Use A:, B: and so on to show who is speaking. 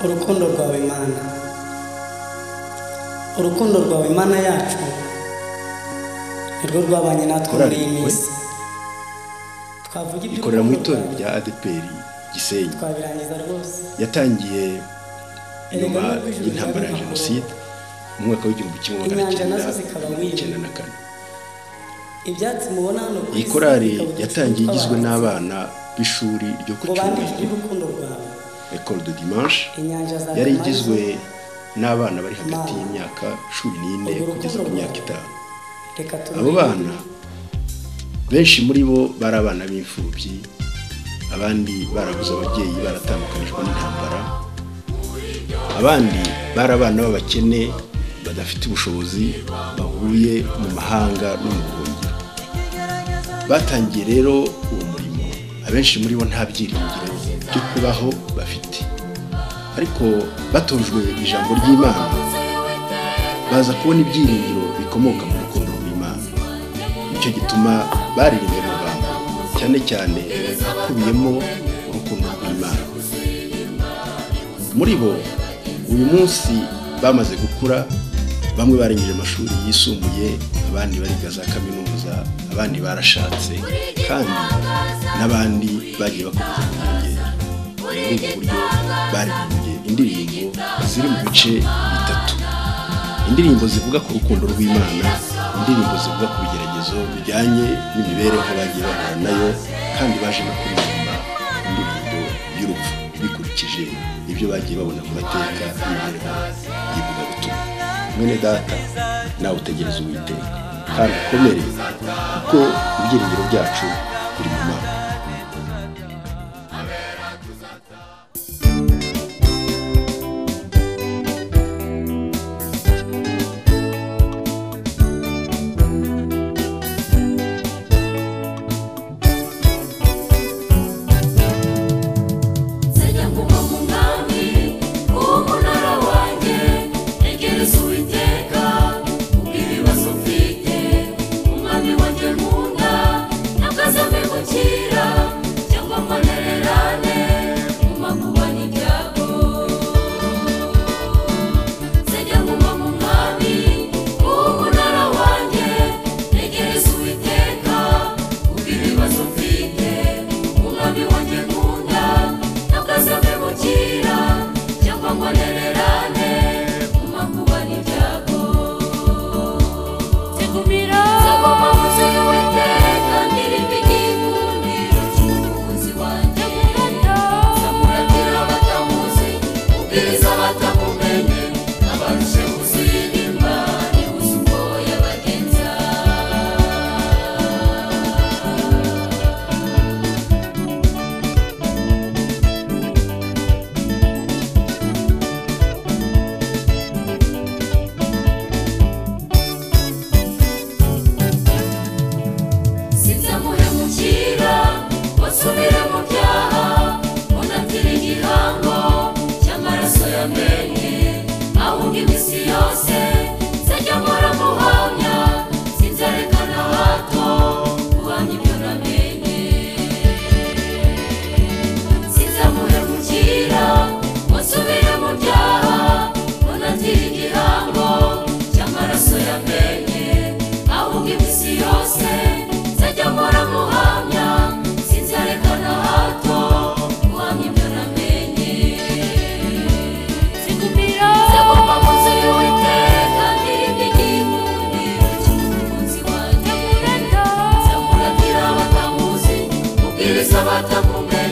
A: urukundo rwawe mana urukundo rwawe mana yacu nirwo rwabanye natwe muri iyi minsi twavuga ibyo
B: ikorera mu itorero rya adeperi gisenyi
A: twabirangiza rwose
B: yatangiye nyuma y'intambara ya jenoside mu mwaka w'igihumbi kimwe magana
A: Inyanja
B: cyenda
A: nazo zikaba
B: mirongo
A: wiyemera.
B: icyenda na kane
A: ibyatsi mubona hano ku
B: iyi
A: isi
B: korari
A: bikaba uducupa
B: yatangiye igizwe
A: tw'abanzi.
B: n'abana b'ishuri ryo ku
A: ngo bandike
B: cyumweru
A: iby'urukundo rwawe
B: ecole de dimanche
A: inyanja za
B: yari
A: Damarizo,
B: igizwe n'abana bari hagati y'imyaka cumi n'ine
A: Urwo
B: kugeza ku
A: rukundo
B: myaka
A: rwawe.
B: itanu
A: reka
B: abo
A: turirimbe.
B: bana benshi muri bo bari abana b'imfubyi abandi barabuze ababyeyi baratandukanijwe n'intambara abandi bari abana b'abakene badafite ubushobozi bahuye mu mahanga no mu buhungiro batangiye rero uwo murimo abenshi muri bo nta byiringiro byo kubaho bafite ariko batojwe ijambo ry'imana baza kubona ibyiringiro bikomoka mu rukundo rw'imana nicyo gituma baririmbye mu rwanda cyane cyane hakubiyemo urukundo rw'imana muri bo uyu munsi bamaze gukura bamwe barangije amashuri yisumbuye abandi bariga za kaminuza abandi barashatse kandi n'abandi bagiye bakomeza kwiyongera ni muri ubwo buryo baririmbye indirimbo ziri mu bice bitatu indirimbo zivuga ku rukundo rw'imana indirimbo zivuga ku bigeragezo bijyanye n'imibereho bagiye bahura nayo kandi baje no kuririmba indirimbo y'urupfu bikurikije ibyo bagiye babona ku mateka y'imibereho y'ivugabutumwa mwene data nawe utegereze uwiteka kandi ukomere kuko ibyiringiro byacu biri mu mana
C: Zijya kuba mu mwami w'umunara wanjye egereza uwiteka ubwira ibibazo ufite umwami wanjye nkunda ntakazampemukira cyangwa amanererane mu makuba n'ibyago zijya kuba mu mwami w'umunara wanjye egereza uwiteka ubwira ibibazo ufite umwami wanjye nkunda ntakazampemukira cyangwa ngo anererane mu makuba n'ibyago tegumira zagoma munsi y'uwiteka ndirimba igikundiro cy'umukunzi wanjye zamuratira abatamuzi ubwiriza abatamumenye abarushe kuziririmba nibuze uko yabagenza sinzamuhemukira basubire mu byaha unatire igihango cy'amaraso yamennye ahubwo iminsi yose nzajya mpora muhamya sinzareka na hato guhamya ibyo namenye sinzamuhemukira musubire mu byaha munatire igihango cy'amaraso yamenye ahubwo iminsi yose nzajya mpora muhamya sinzareka na hato guhamya ibyo namenye zigumira zagomba mu nzu y'uwiteka ndirimba igikundiro cy'umukunzi wanjye zamuragira abatamuzi ubwiriza abatamumenye